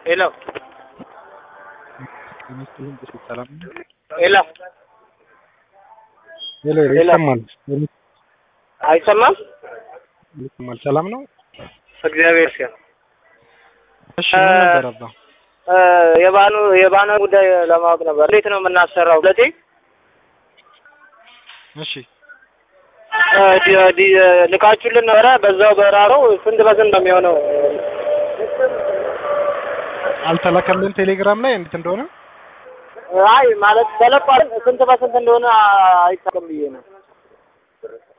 ሄሎ ሰላም ሄሎ ሄሎ ይሰማል አይሰማም? ይሰማል። ሰላም ነው። እግዚአብሔር ሲሆን እሺ ምን ነበር አባ? የባኑ የባኑ ጉዳይ ለማወቅ ነበር። እንዴት ነው የምናሰራው? ሁለቴ እሺ ዲ- ዲ- ልካችሁልን ነበረ። በዛው በራረው ስንት በስንት ነው የሚሆነው? አልተላከልን ቴሌግራም ላይ እንዴት እንደሆነ አይ ማለት ተለቋል። ስንት በስንት እንደሆነ አይታወቅም ብዬ ነው።